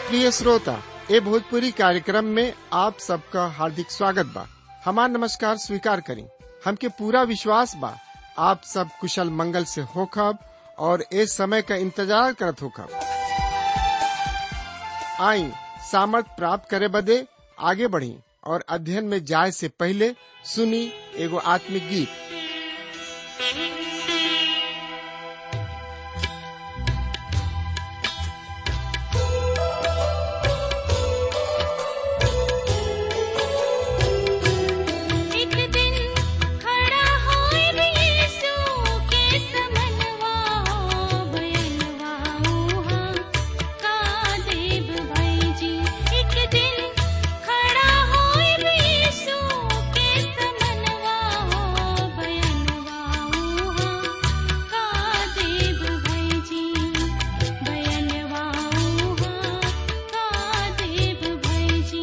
प्रिय श्रोता ए भोजपुरी कार्यक्रम में आप सबका हार्दिक स्वागत बा हमार नमस्कार स्वीकार करी हमके पूरा विश्वास बा आप सब कुशल मंगल से होखब और ए समय का इंतजार करत होखब आई सामर्थ प्राप्त करे बदे आगे बढ़ी और अध्ययन में जाए से पहले सुनी एगो आत्मिक गीत एक दिन खड़ा होए यीशु के समनवा हो बयनवा ऊहा का देव भाई जी एक दिन खड़ा होए यीशु के समनवा हो बयनवा ऊहा का देव भाई जी बयनवा ऊहा का देव भाई जी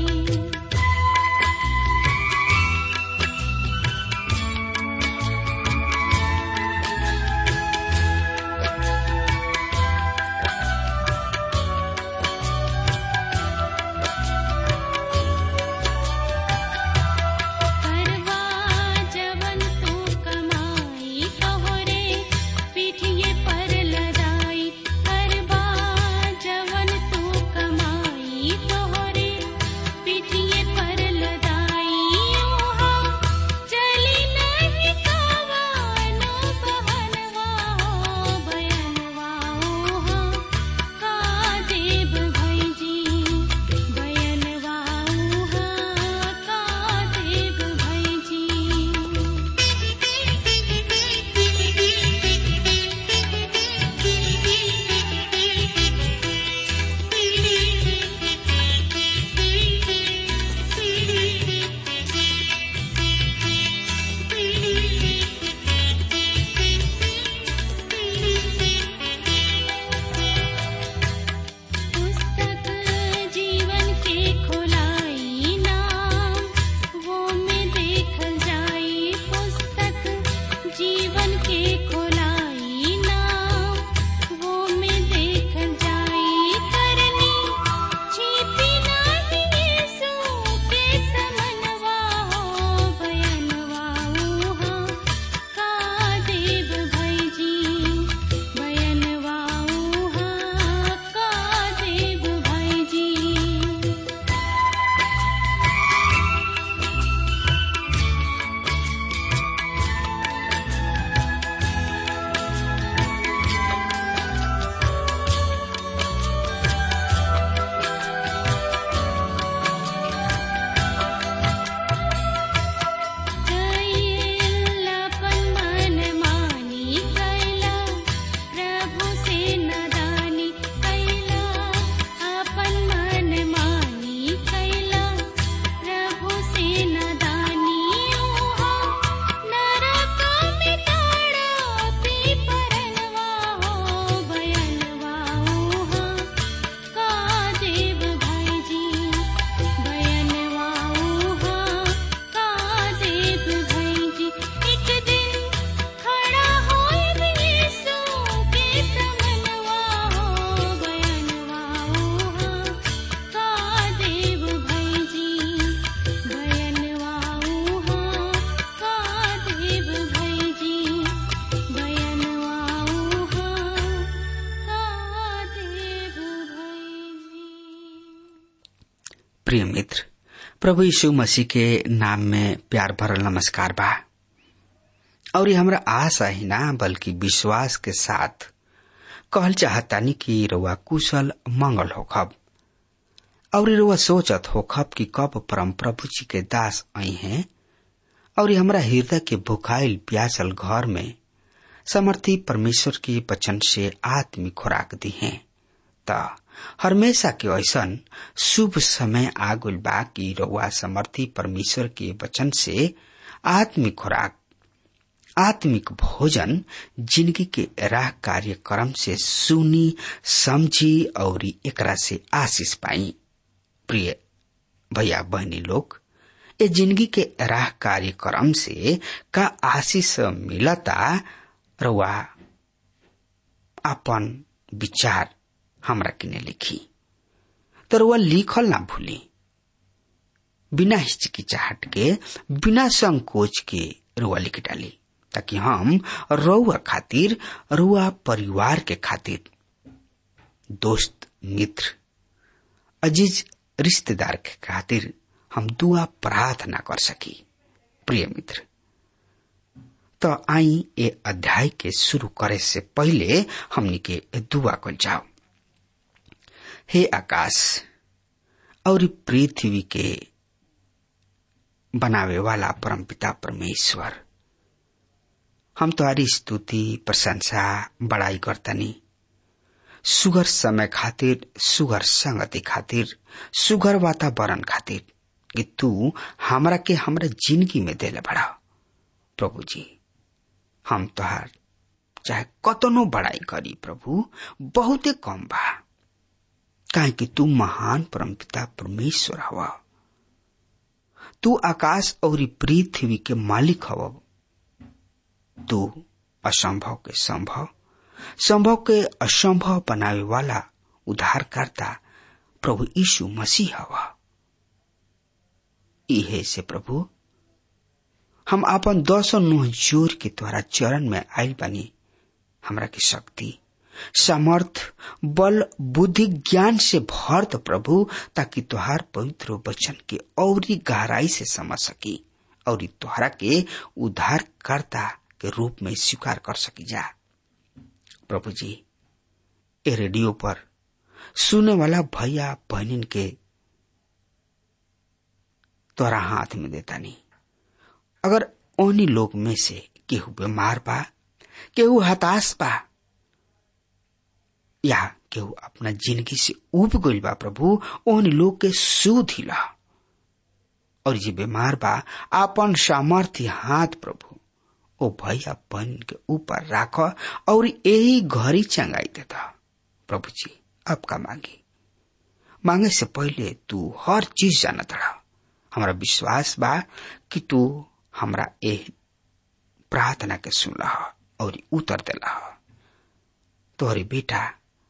करवा जवन तू कमाई तोहरे पीठिए पर लदाई करवा जवन तू कमाई तोहरे पीठिए पर लदाई ओहा चली नहीं कवानो बहनवा हो बयनवा ओहा का देव भाई जी बयनवा ऊहा का देव भाई जी पुस्तक जीवन के खोलाई नाम वो में देखल जाई पुस्तक जीवन के खोलाई नाम वो में देखल जाई करनी छिपी नहीं यीशु के समनवा हो बयनवा ऊहा का देव भाई जी बयनवा ऊहा का देव भाई जी कैलापन मन मानी कैला प्रभु से नदानी कैला अपन मन मानी कैला प्रभु से नदानी ओहा नरक में ताड़पी परनवा हो बयनवा ओहा का देव भाई जी बयनवा ऊहा का देव भाई जी एक दिन खड़ा होए यीशु के समनवा हो बयनवा ऊहा का देव भाई जी बयनवा ऊहा का देव भाई जी बयनवा ऊहा का देव भाई जी प्रिय मित्र प्रभु यीशु मसीह के नाम में प्यार भरल नमस्कार बा और ये हमरा आशा ही ना बल्कि विश्वास के साथ कहल चाहतानी कि रउआ कुशल मंगल होखब और रउआ सोचत होखब कि कब परम प्रभु जी के दास आई हैं और ये हमरा हृदय के भुखाइल प्यासल घर में समर्थी परमेश्वर के वचन से आत्मिक खुराक दी हैं त हमेशा के ऐसन शुभ समय आगुल बा कि रउआ समर्थी परमेश्वर के वचन से आत्मिक खुराक आत्मिक भोजन जिंदगी के राह कार्यक्रम से सुनी समझी और एकरा से आशीष पाई प्रिय भैया बहनी लोग ए जिंदगी के राह कार्यक्रम से का आशीष मिलता रउआ अपन विचार हमरा किने लिखी तो रुआ लिखल ना भूली बिना हिचकिचाहट के बिना संकोच के रुआ लिख डाली ताकि हम रुआ खातिर रुआ परिवार के खातिर दोस्त मित्र अजीज रिश्तेदार के खातिर हम दुआ प्रार्थना कर सकी प्रिय मित्र तो आई ए अध्याय के शुरू करे से पहले हमनी के दुआ कर जाओ हे आकाश और पृथ्वी के बनावे वाला परमपिता परमेश्वर हम तुम्हारी स्तुति प्रशंसा बड़ाई करतनी सुगर समय खातिर सुगर संगति खातिर सुगर वातावरण खातिर कि तू हमरा के हमरा जिंदगी में देले बड़ा प्रभु जी हम तोहार चाहे कतनो बड़ाई करी प्रभु बहुते कम बा काहे कि तू महान परमपिता परमेश्वर हवा तू आकाश और पृथ्वी के मालिक हव तू असंभव के संभव संभव के असंभव बनावे वाला उद्धारकर्ता प्रभु यीशु मसीह हवा इहे से प्रभु हम आपन दस नुह जोर के द्वारा चरण में आयल बनी हमरा की शक्ति समर्थ बल बुद्धि ज्ञान से भर दो प्रभु ताकि तुहार पवित्र वचन के और गहराई से समझ सकी और तुहरा के उद्धारकर्ता के रूप में स्वीकार कर सकी जा प्रभु जी ए रेडियो पर सुने वाला भैया बहनिन के तोरा हाथ में देता नहीं अगर उन्हीं लोग में से केहू बीमार बा केहू हताश बा या केहू अपना जिंदगी से उब गइल बा प्रभु उन लोग के सुधिला और जे बीमार बा आपन सामर्थ्य हाथ प्रभु ओ भैया बन के ऊपर राख और यही घरी चंगाई देता प्रभु जी आपका मांगी मांगे से पहले तू हर चीज जानत रहा हमारा विश्वास बा कि तू हमरा ए प्रार्थना के सुनला और उत्तर दिला तोहरे बेटा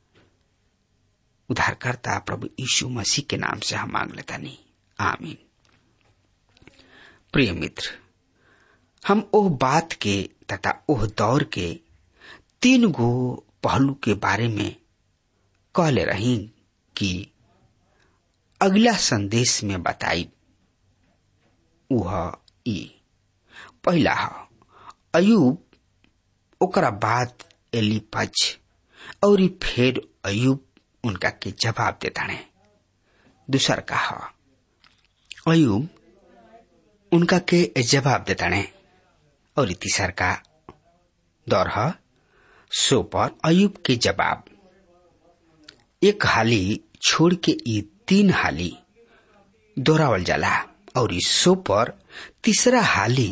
उद्धारकर्ता प्रभु यीशु मसीह के नाम से हम मांग लेता नहीं आमीन प्रिय मित्र हम ओह बात के तथा ओह दौर के तीन गो पहलू के बारे में कहले रही कि अगला संदेश में बताई उह ई पहला ह अयुब ओकरा बाद एलिपज और फिर अयुब उनका के जवाब देता है दूसर का ह अयुब उनका के जवाब देता है और तीसर का दौर है सो पर अयुब के जवाब एक हाली छोड़ के ये तीन हाली दोहरावल जाला और इस सो पर तीसरा हाली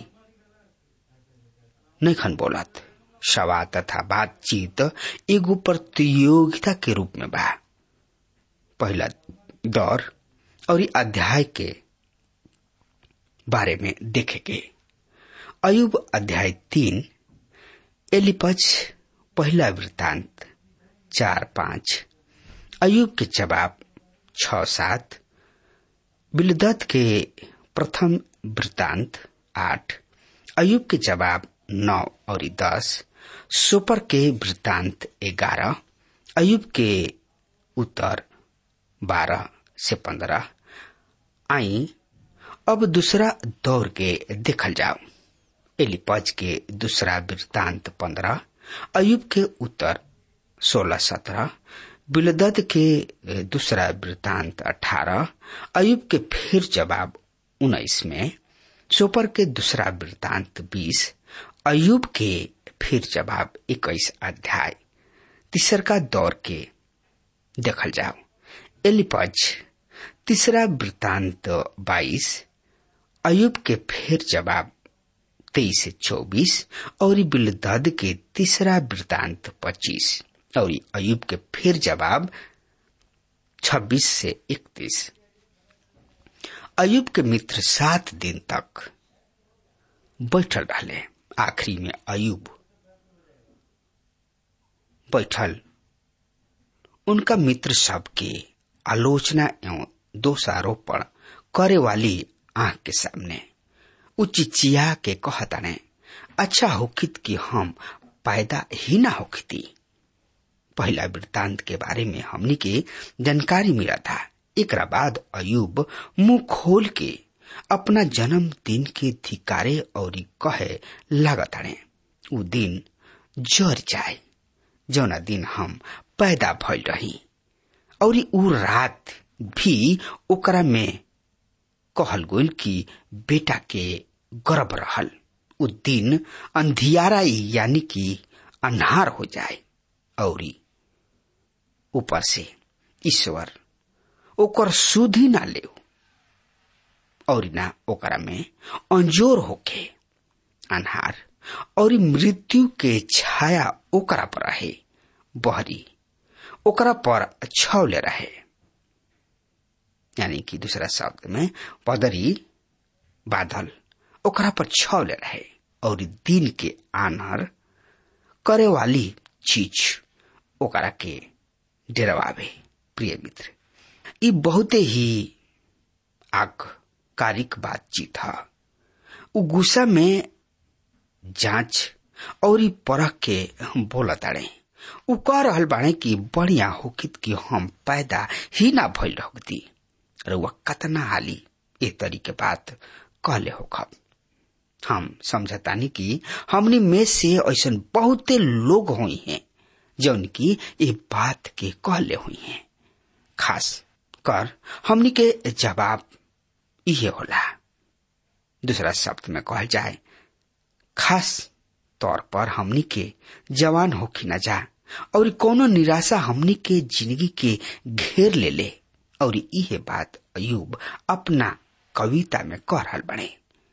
नहीं खन बोलत सवाल तथा बातचीत एगो प्रतियोगिता के रूप में बा पहला दौर और अध्याय के बारे में देखेंगे अयुब अध्याय तीन एलिपज पहला वृत्तांत चार पांच अयुब के जवाब छ सात बिलदत के प्रथम वृत्तांत आठ अयुब के जवाब नौ और दस सुपर के वृत्तांत ग्यारह अयुब के उत्तर बारह से पंद्रह आई अब दूसरा दौर के देखल जाओ एलिपज के दूसरा वृत्तांत पंद्रह अयुब के उत्तर सोलह सत्रह बिलदद के दूसरा वृत्तांत अठारह अयुब के फिर जवाब उन्नीस में सोपर के दूसरा वृत्तांत बीस अयुब के फिर जवाब इक्कीस अध्याय तीसर का दौर के देखल जाओ एलिपज तीसरा वृत्तांत बाईस अयुब के फिर जवाब तेईस से चौबीस और बिलदद के तीसरा वृत्तांत पच्चीस और अयुब के फिर जवाब छब्बीस से इकतीस अयुब के मित्र सात दिन तक बैठल रहले आखिरी में अयुब बैठल उनका मित्र सबके आलोचना एवं दोषारोपण करे वाली आंख के सामने उ चिचिया के कहताने अच्छा होखित कि हम पैदा ही ना होखती पहला वृत्तांत के बारे में हमनी के जानकारी मिला था एक बाद अयुब मुंह खोल के अपना जन्म दिन के धिकारे और कहे लागत उ दिन जर जाए जौना दिन हम पैदा भइल रही और उ रात भी ओकरा में कहल गोल कि बेटा के गर्भ रहल उ दिन अंधियारा यानी कि अन्हार हो जाए और ऊपर से ईश्वर ओकर सुधी ना ले और ना ओकरा में अंजोर होके अन्हार और मृत्यु के छाया ओकरा पर रहे बहरी ओकरा पर छौले रहे यानी कि दूसरा शब्द में पदरी बादल ओकरा पर छौले रहे और दिन के आनर करे वाली चीज ओकरा के डरवावे प्रिय मित्र ये बहुते ही आकारिक बातचीत है उ गुस्सा में जांच और ई परख के बोलत ताड़े उ कह रहल बाड़े कि बढ़िया होकित कि हम पैदा ही ना भइल रहती रउआ कतना हाली ए तरी के बात कहले होखब हम समझतानी कि हमनी में से ऐसा बहुते लोग हुई हैं जौन की ये बात के कहले हुई हैं खास कर हमनी के जवाब इहे होला दूसरा शब्द में कहल जाए खास तौर पर हमनी के जवान होखी न जा और कोनो निराशा हमनी के जिंदगी के घेर ले ले और इहे बात अयूब अपना कविता में कह रहल बने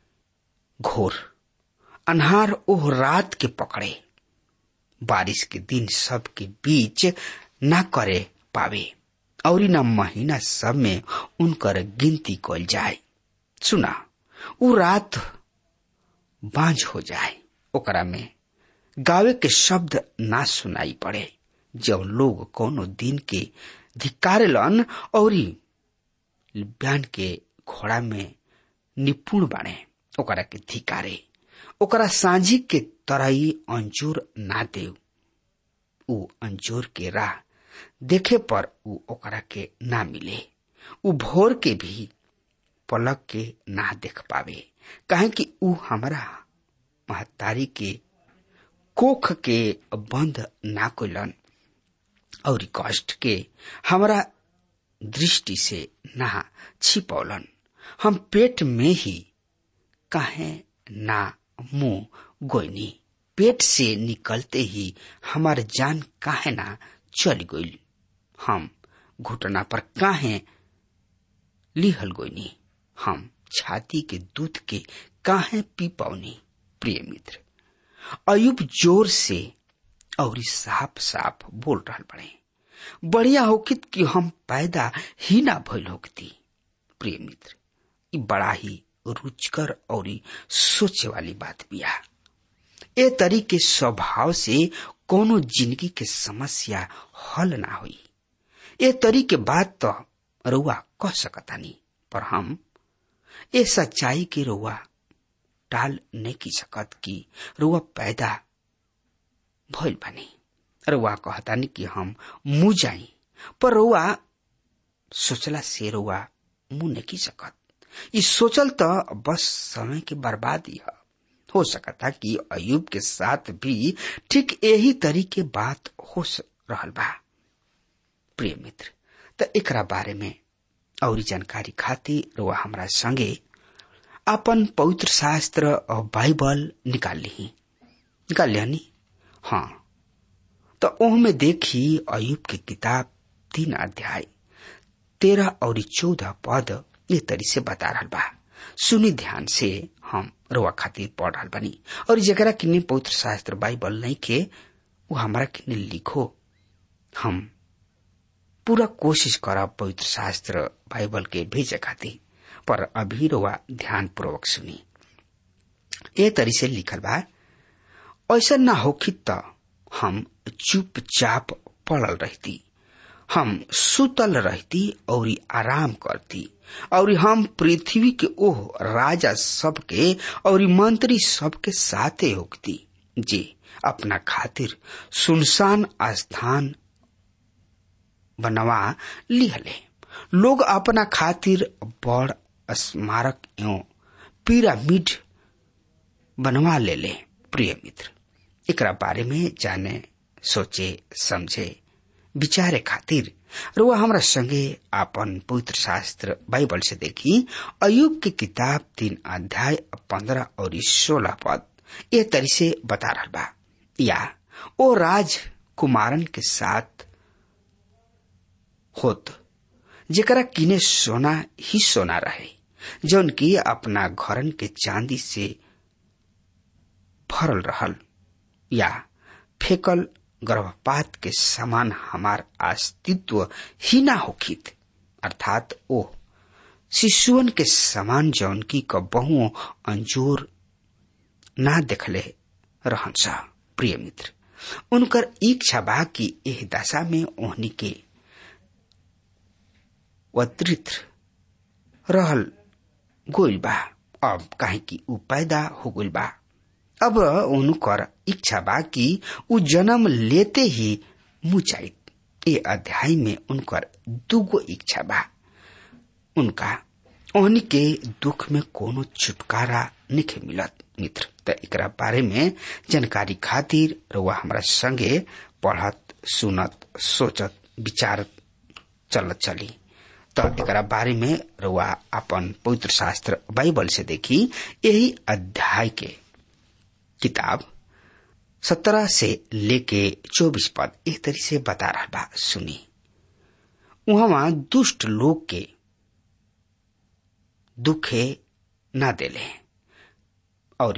घोर अनहार ओह रात के पकड़े बारिश के दिन सब के बीच न करे पावे और न महीना सब में उनकर गिनती कल जाए सुना उ रात बांझ हो जाए ओकरा में गावे के शब्द ना सुनाई पड़े जब लोग कोनो दिन के धिकारेलन और ब्यान के घोड़ा में निपुण बाणे ओकरा के धिकारे ओकरा सांझी के तरही अंजूर ना देव उ अंजूर के राह देखे पर उ ओकरा के ना मिले उ भोर के भी पलक के ना देख पावे काहे कि उ हमारा महतारी के कोख के बंद ना कोलन और कष्ट के हमरा दृष्टि से ना छिपौलन हम पेट में ही काहे ना मुंह गोइनी पेट से निकलते ही हमार जान काहे ना चल गइल हम घुटना पर काहे लिहल गोइनी हम छाती के दूध के काहे पी पाऊनी प्रिय मित्र अयुब जोर से और साफ साफ बोल रहा बड़े बढ़िया होकित कि हम पैदा ही ना भइल होकती प्रिय मित्र ई बड़ा ही रुचकर और सोचे वाली बात बिया ए तरीके स्वभाव से कोनो जिंदगी के समस्या हल ना हुई ए तरीके बात तो रुआ कह सकतानी पर हम ए सच्चाई के रुआ टाल नहीं की सकत कि रुआ पैदा भइल बनी रुआ कहतानी कि हम मुँह जाई पर रुआ सोचला से रुआ मुंह नहीं की सकत ई सोचल तो बस समय की बर्बादी है हो सकता कि अयुब के साथ भी ठीक यही तरीके बात हो रहल बा प्रिय मित्र तो एकरा बारे में और जानकारी खातिर रुआ हमरा संगे अपन पवित्र शास्त्र और बाइबल निकाल ली निकाल लिया हाँ तो ओह में देखी अयुब की किताब तीन अध्याय तेरह और चौदह पद ये तरी से बता रहा बा सुनी ध्यान से हम रोआ खातिर पढ़ रहा बनी और जरा किन्ने पवित्र शास्त्र बाइबल नहीं के वो हमारा किन्ने लिखो हम पूरा कोशिश करा पवित्र शास्त्र बाइबल के भेजे खातिर पर अभी रोआ ध्यान पूर्वक सुनी ए तरी से लिखल बा ऐसा ना होखी तो हम चुपचाप पड़ल रहती हम सुतल रहती और आराम करती और हम पृथ्वी के ओह राजा सबके और मंत्री सबके साथे होती जे अपना खातिर सुनसान स्थान बनवा लिहले लोग अपना खातिर बड़ स्मारक एवं पिरामिड बनवा ले ले प्रिय मित्र एकरा बारे में जाने सोचे समझे विचारे खातिर रुआ हमरा संगे आपन पवित्र शास्त्र बाइबल से देखी अयुब की किताब तीन अध्याय पंद्रह और सोलह पद ये तरी से बता रहा बा या ओ राज कुमारन के साथ होत जेकरा किने सोना ही सोना रहे जौन की अपना घरन के चांदी से भरल रहल या फेकल गर्भपात के समान हमार अस्तित्व ही ना होखित अर्थात ओ शिशुअन के समान जौन की कबहुओं अंजोर ना देखले रहन सा प्रिय मित्र उनकर इच्छा बा कि एह दशा में ओहनी के वत्रित रहल गोइल बा अब काहे कि ऊ पैदा हो गइल बा अब उनकर इच्छा बा कि ऊ जन्म लेते ही मुचाइत ये अध्याय में उनकर दुगो इच्छा बा उनका ओहनी के दुख में कोनो छुटकारा निखे मिलत मित्र त एकरा बारे में जानकारी खातिर रुआ हमरा संगे पढ़त सुनत सोचत विचारत चलत चली त एकरा बारे में रुआ अपन पवित्र शास्त्र बाइबल से देखी यही अध्याय के किताब सत्रह से लेके चौबीस पद एक तरी से बता रहा बा सुनी वहां दुष्ट लोग के दुखे न देले और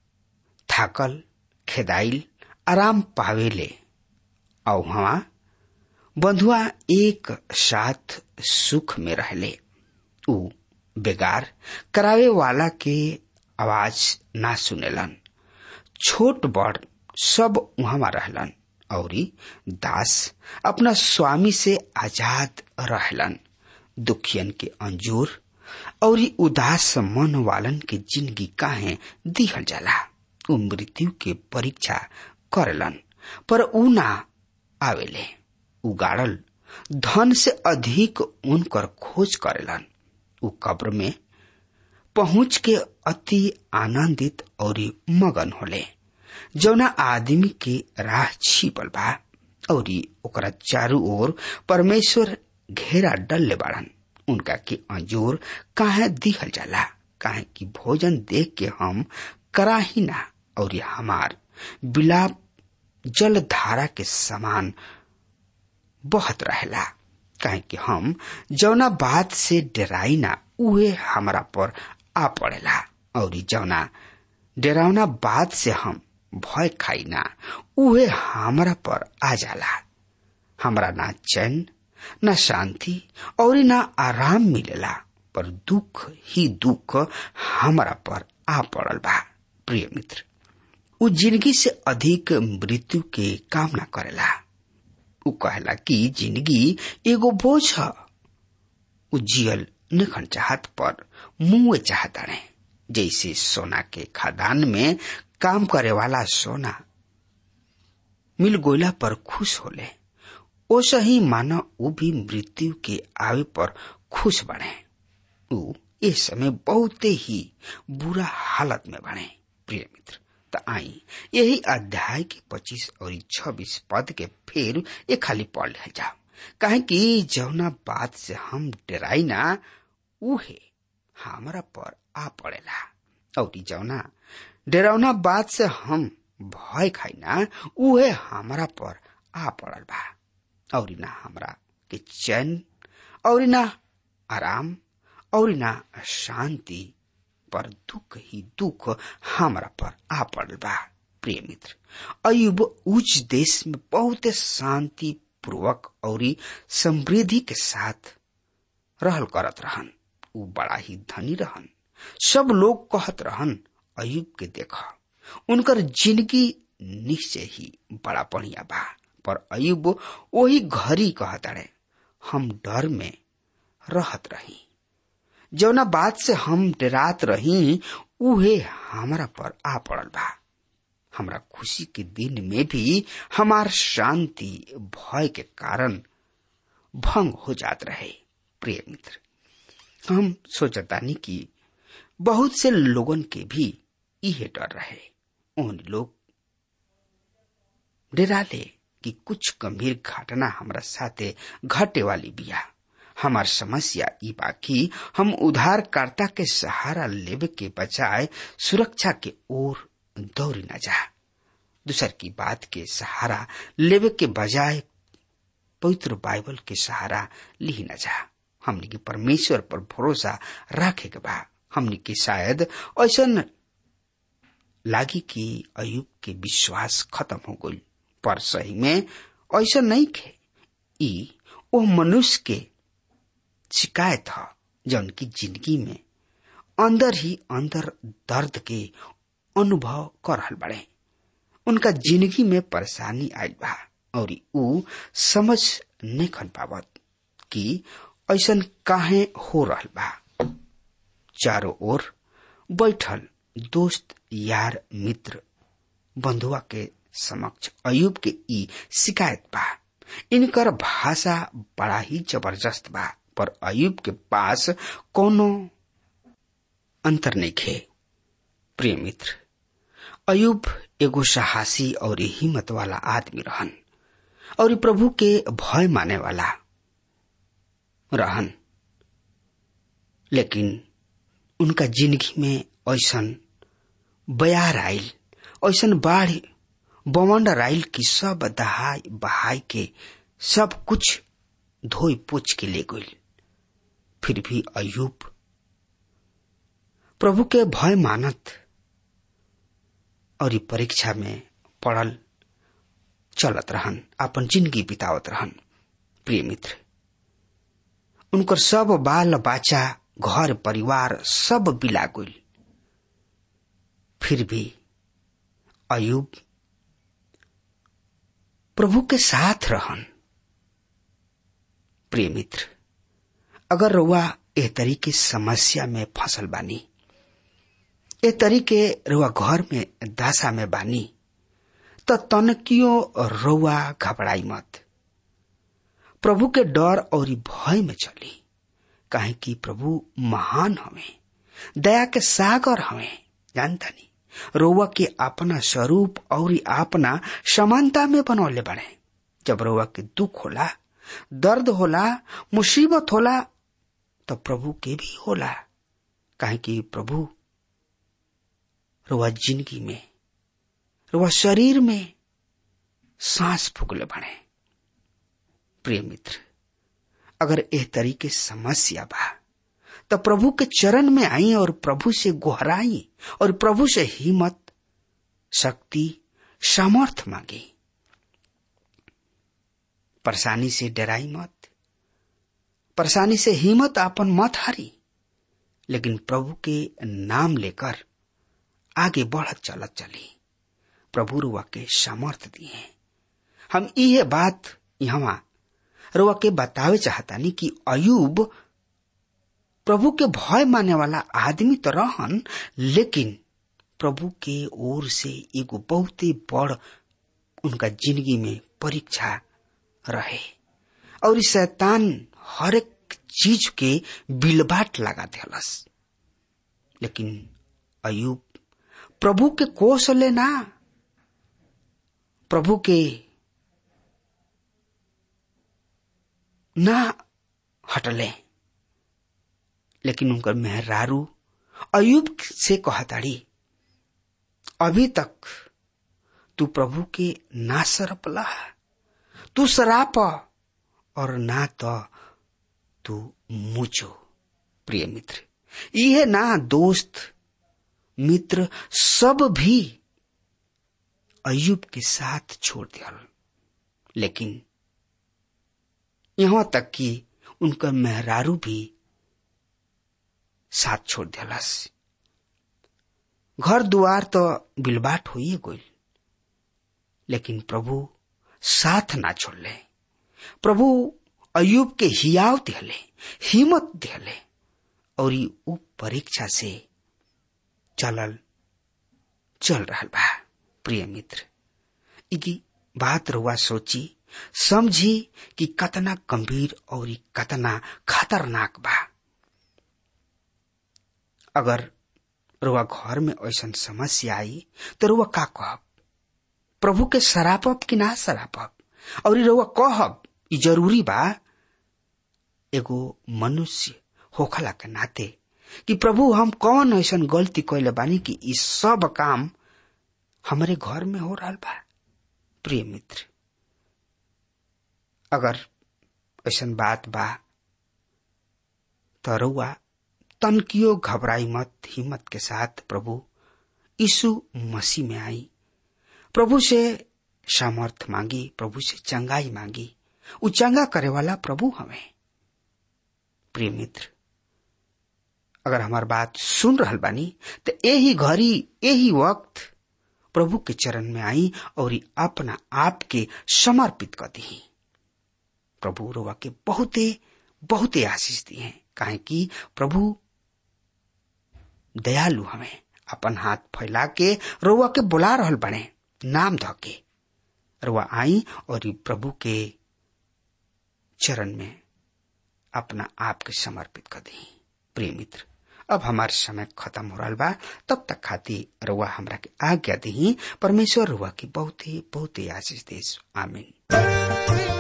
थाकल खेदाइल आराम पावेले और वहां बंधुआ एक साथ सुख में रहले उ बेगार करावे वाला के आवाज ना सुनेलन छोट बड़ सब वहां रहलन और दास अपना स्वामी से आजाद रहलन दुखियन के अंजूर और उदास मन वालन के जिंदगी काहे दिहल जाला उ मृत्यु के परीक्षा करलन पर उ ना आवेले उगाड़ल धन से अधिक उनकर खोज करेलन उ कब्र में पहुंच के अति आनंदित और मगन होले जौना आदमी के राह छिपल बा और ओकरा चारू ओर परमेश्वर घेरा डलले बाड़न उनका के अंजोर काहे दिहल जाला काहे कि भोजन देख के हम करा ही ना और हमार बिलाप जल धारा के समान बहत रहेला काहे कि हम जौना बात से डराई ना उहे हमरा पर आ पड़ेला और जौना डरावना बात से हम भय खाई ना उहे हमरा पर आ जाला हमरा ना चैन न शांति और न आराम मिलेला पर दुख ही दुख हमरा पर आ पड़ल बा प्रिय मित्र उ जिंदगी से अधिक मृत्यु के कामना करेला उ कहला कि जिंदगी एगो बोझ ह उ जियल निखन चाहत पर मुंह चाहताड़े जैसे सोना के खदान में काम करे वाला सोना मिल गोला पर खुश होले ओसा ही मानो उ भी मृत्यु के आवे पर खुश बने उ इस समय बहुत ही बुरा हालत में बने प्रिय मित्र त आई यही अध्याय के पच्चीस और छब्बीस पद के फिर ये खाली पढ़ ले जाओ कहे कि जौना बात से हम डराई ना उहे हमरा पर आ पड़ेला और जौना डरावना बात से हम भय खाई ना उहे हमरा पर आ पड़ल बा और ना हमरा के चैन और ना आराम और ना शांति पर दुख ही दुख हमरा पर आ पड़ल बा प्रिय मित्र अयुब उच्च देश में बहुत शांति पूर्वक और समृद्धि के साथ रहल करत रहन उ बड़ा ही धनी रहन सब लोग कहत रहन अयुब के देख उनकर जिंदगी निश्चय ही बड़ा बढ़िया बा पर अयुब वही घरी कहताड़े हम डर में रहत रही जौना बात से हम डरात रही उहे हमारा पर आ पड़ल बा हमरा खुशी के दिन में भी हमार शांति भय के कारण भंग हो जात रहे प्रिय मित्र हम सोचतानी कि बहुत से लोगन के भी इहे डर रहे उन लोग डराले कि कुछ गंभीर घटना हमरा साथे घटे वाली बिया हमार समस्या ई बाकी हम उधारकर्ता के सहारा लेवे के बजाय सुरक्षा के ओर दौड़ी न जा दूसर की बात के सहारा लेवे के बजाय पवित्र बाइबल के सहारा ली न जा हमने के परमेश्वर पर भरोसा रखे के बा हमने के शायद ऐसा लागी कि अयुब के विश्वास खत्म हो गई पर सही में ऐसा नहीं खे ई वो मनुष्य के शिकायत है जौन की जिंदगी में अंदर ही अंदर दर्द के अनुभव कर रहल बड़े उनका जिंदगी में परेशानी आई बा और ऊ समझ नहीं खन पावत कि ऐसा काहे हो रहल बा चारों ओर बैठल दोस्त यार मित्र बंधुआ के समक्ष अयुब के ई शिकायत बा इनकर भाषा बड़ा ही जबरदस्त बा पर अयुब के पास कोनो अंतर नहीं खे प्रिय मित्र अयुब एगो साहसी और हिम्मत वाला आदमी रहन और प्रभु के भय माने वाला रहन लेकिन उनका जिंदगी में ऐसन बयार आयल ऐसन बाढ़ बवंडर आयल की सब दहाई बहाई के सब कुछ धोई पोछ के ले गई फिर भी अयुब प्रभु के भय मानत और परीक्षा में पड़ल चलत रहन अपन जिंदगी बितावत रहन प्रिय मित्र उनकर सब बाल बच्चा घर परिवार सब बिला गई फिर भी अयुब प्रभु के साथ रहन प्रिय मित्र अगर रुआ ए तरीके समस्या में फसल बानी ए तरीके रुआ घर में दशा में बानी तो तनकियो रुआ घबराई मत प्रभु के डर और भय में चली काहे कि प्रभु महान हमें दया के सागर हमें जानता नहीं रोवा के अपना स्वरूप और अपना समानता में बनौले बने जब रोवा के दुख होला दर्द होला मुसीबत होला तो प्रभु के भी होला काहे कि प्रभु रोवा जिंदगी में रोवा शरीर में सांस फूकले बने प्रिय मित्र अगर एह तरीके समस्या बा तो प्रभु के चरण में आई और प्रभु से गोहराई और प्रभु से हिम्मत शक्ति सामर्थ मांगी परेशानी से डराई मत परेशानी से हिम्मत आपन मत हारी लेकिन प्रभु के नाम लेकर आगे बढ़त चलत चली प्रभु रुआ के सामर्थ दिए हम ये बात यहाँ रुआ के बतावे चाहतानी कि अयुब प्रभु के भय माने वाला आदमी तो रहन लेकिन प्रभु के ओर से एगो बहुत ही बड़ उनका जिंदगी में परीक्षा रहे और इस शैतान हर एक चीज के बिलबाट लगा दिलस लेकिन अयुब प्रभु के कौशले ना प्रभु के ना हटले लेकिन उनकर मेहरारू अयुब से कहताड़ी अभी तक तू प्रभु के ना सरपला तू सराप और ना तो तू मुचो प्रिय मित्र यह ना दोस्त मित्र सब भी अयुब के साथ छोड़ दिया लेकिन यहां तक कि उनका मेहरारू भी साथ छोड़ दिलस घर दुआर तो बिलबाट हो गई लेकिन प्रभु साथ ना छोड़ले प्रभु अयुब के हियाव दिहले हिम्मत दिहले और ऊ परीक्षा से चलल चल रहा बा प्रिय मित्र इकी बात रुआ सोची समझी कि कतना गंभीर और कतना खतरनाक बा अगर रुआ घर में ऐसा समस्या आई तो रुआ का कहब प्रभु के सरापब कि ना सरापब और रुआ कहब ई जरूरी बा एगो मनुष्य होखला के नाते कि प्रभु हम कौन ऐसा गलती कैले बानी कि ई सब काम हमारे घर में हो रहा बा प्रिय मित्र अगर ऐसा बात बा तो रउआ तनकियो घबराई मत हिम्मत के साथ प्रभु यीशु मसीह में आई प्रभु से सामर्थ मांगी प्रभु से चंगाई मांगी उ चंगा करे वाला प्रभु हमें प्रिय मित्र अगर हमार बात सुन रहल बानी तो यही घड़ी यही वक्त प्रभु के चरण में आई और अपना आप के समर्पित कर दी प्रभु रोवा के बहुते बहुते आशीष दिए काहे कि प्रभु दयालु हमें अपन हाथ फैला के रोवा के बुला रहल बने नाम ध के रोवा आई और ई प्रभु के चरण में अपना आप के समर्पित कर दी प्रिय मित्र अब हमार समय खत्म हो रहा बा तब तक खातिर रुआ हमरा के आज्ञा दी परमेश्वर रुआ की बहुत ही बहुत ही आशीष देश आमीन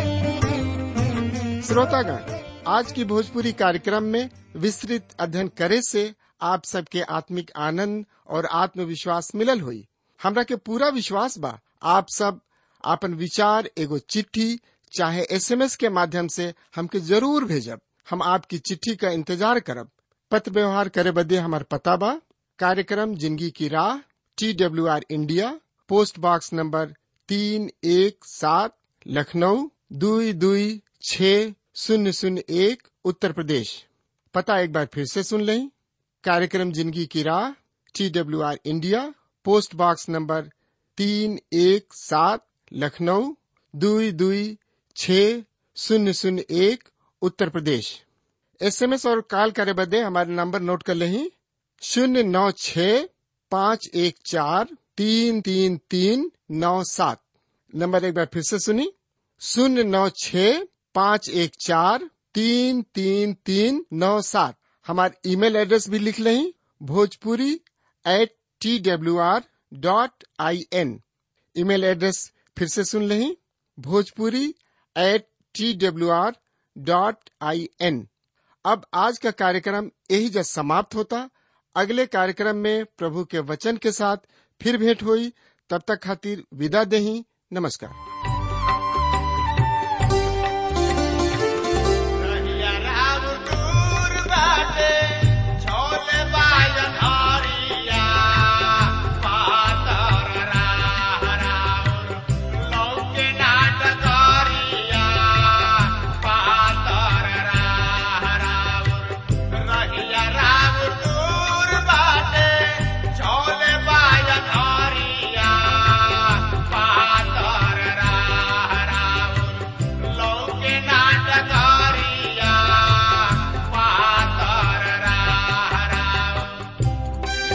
श्रोतागण आज की भोजपुरी कार्यक्रम में विस्तृत अध्ययन करे से आप सबके आत्मिक आनंद और आत्मविश्वास मिलल हुई हमरा के पूरा विश्वास बा आप सब आपन विचार एगो चिट्ठी चाहे एसएमएस के माध्यम से हमके जरूर भेजब हम आपकी चिट्ठी का इंतजार करब पत्र व्यवहार करे बदे हमार पता बा कार्यक्रम जिंदगी की राह T W R India post box number तीन एक सात लखनऊ दुई दुई छ शून्य शून्य एक उत्तर प्रदेश पता एक बार फिर से सुन लें कार्यक्रम जिंदगी की राह T W R India post box number तीन एक सात लखनऊ दुई दुई छ शून्य शून्य एक उत्तर प्रदेश एसएमएस और कॉल करे बदे हमारे नंबर नोट कर लें शून्य नौ छ पाँच एक चार तीन तीन तीन नौ सात नंबर एक बार फिर से सुनी शून्य नौ छ पाँच एक चार तीन तीन तीन नौ सात हमारे ईमेल एड्रेस भी लिख लें Bhojpuri at T W R dot I N email address फिर से सुन लें Bhojpuri at T W R dot I N अब आज का कार्यक्रम यही जब समाप्त होता अगले कार्यक्रम में प्रभु के वचन के साथ फिर भेंट हुई तब तक खातिर विदा देही नमस्कार रहिया राम दूर बाटे, छोले बाजन हरिया, पातर राह राउर, लौके नाट करिया, पातर राह राउर। रहिया राम दूर बाटे, छोले बाजन हरिया, पातर राह राउर, लौके नाटकारिया पातर राह राउर।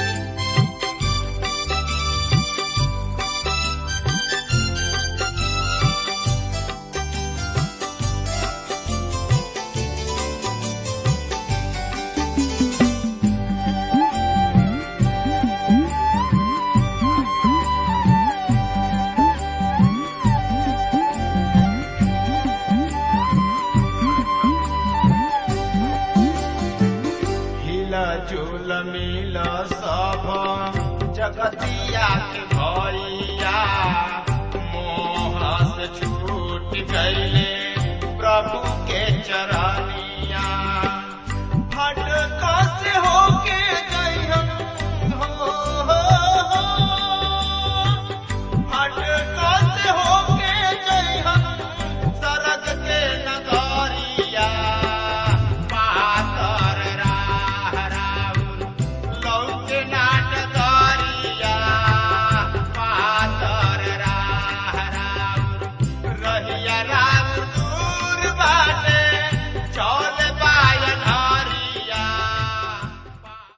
हिला झूल मिल सब जगतिया के भैया मोह से छूट गईले प्रभु के चरणी